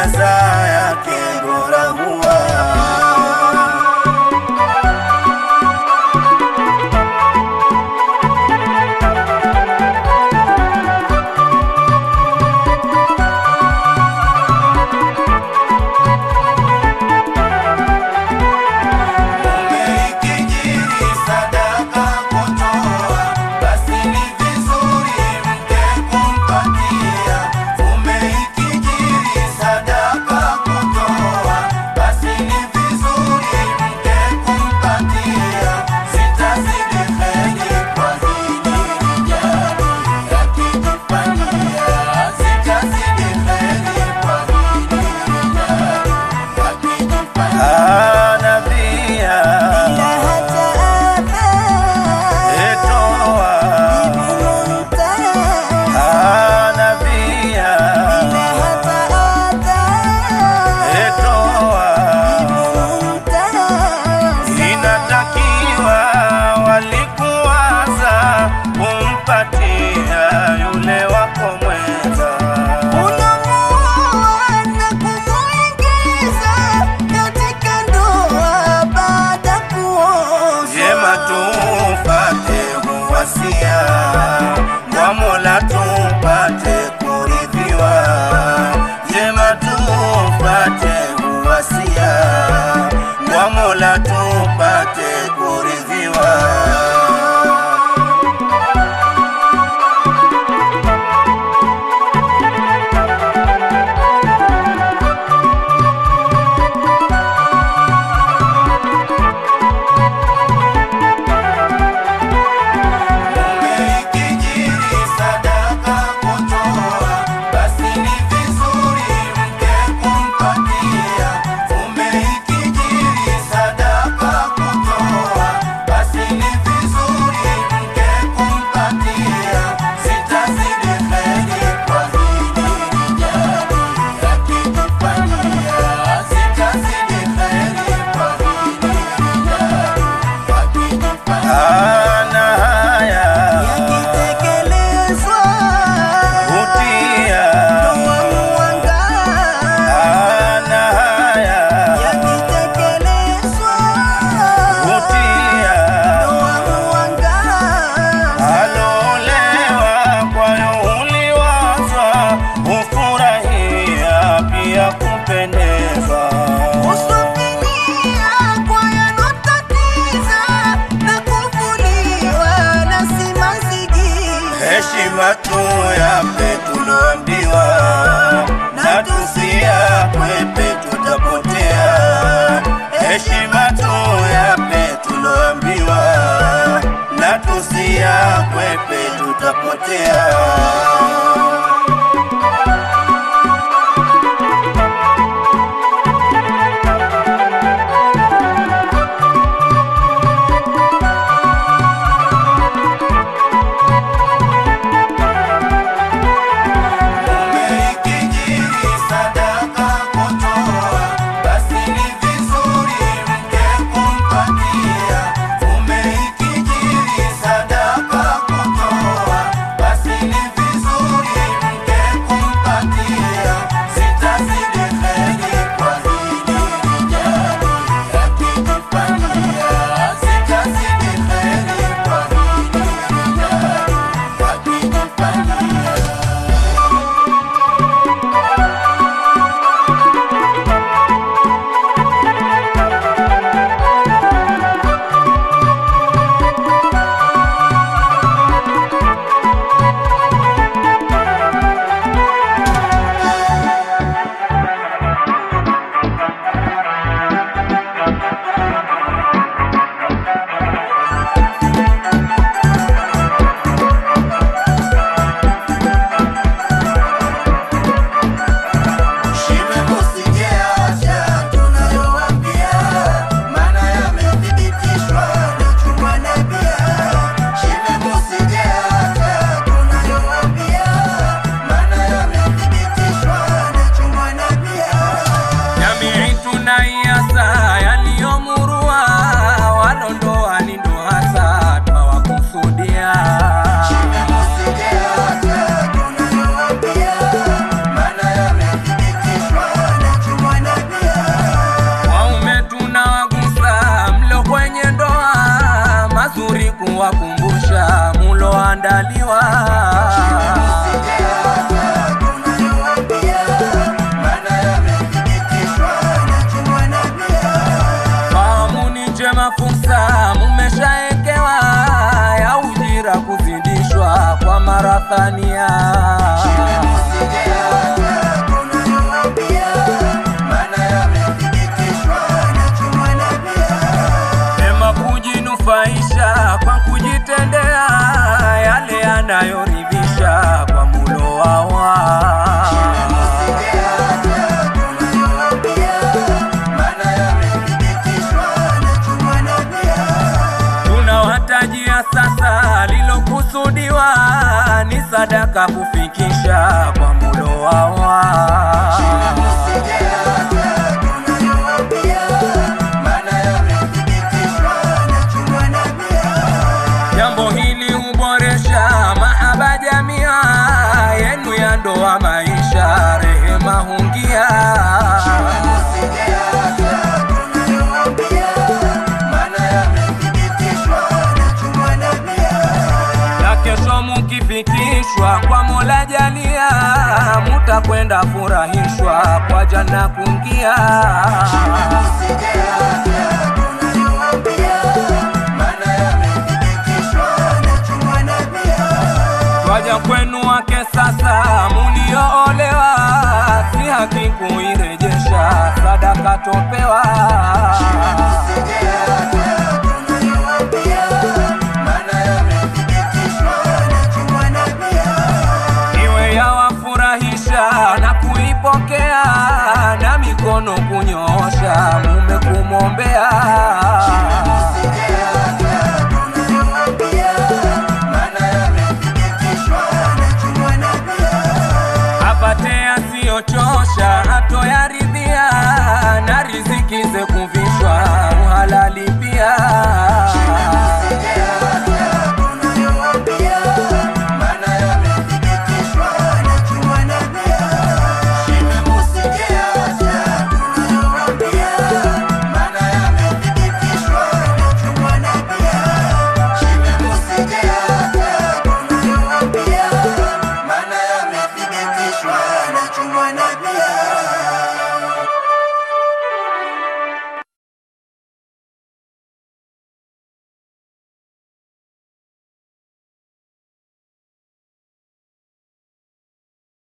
jaza yake bora huwa Umeikijiri sadaka kutoa, basi ni vizuri mke kumpatia. Umeikijiri sadaka kutoa, basi ni vizuri mke kumpatia. Sitazidi kheri kwa hili rijali, yakijifanyia. Sitazidi kheri kwa hili rijali, yakijifanyia. Nabia etoa nabia etoa inatakiwa walikuwaza kumpatia yule wako mwenza jema tupate uwasia kwa Mola tupate kuridhiwa jema tupate uwasia kwa Mola tupate kuridhiwa Umeikijiri sadaka kutoa, basi ni vizuri mke kumpatia. Umeikijiri sadaka kutoa, basi ni vizuri mke kumpatia. Sitazidi kheri kwa hili rijali, yakijifanyia. Sitazidi kheri kwa hili rijali, yakijifanyia. Ana haya Utia ana haya utia alolewa kwayo uliwazwa ufurahia pia kupendeza heshima tu yape tuloambiwa na tusiakwepe tutapotea heshima tu yape tuloambiwa na tusiakwepe tutapotea Umeikijiri sadaka kutoa, basi ni vizuri mke kumpatia. Umeikijiri sadaka kutoa, basi thania Ema kujinufaisha kwa kujitendea yale yanayoridhisha kwa mulo wawa tunawatajia sasa lilokusudiwa ni sadaka kufikisha kwa mulo wawa Jambo hili huboresha mahaba jamia yenu ya ndoa, maisha rehema hungia. Na kesho mukifikishwa kwa Mola jalia, mutakwenda furahishwa kwa jana kungia. Twaja kwenu wake sasa mulioolewa, si haki kuirejesha sadaka topewa. Iwe yawafurahisha na kuipokea, na mikono kunyoosha mume kumwombea. apate asiyochosha atoyaridhia na riziki ze kuvishwa uhalali pia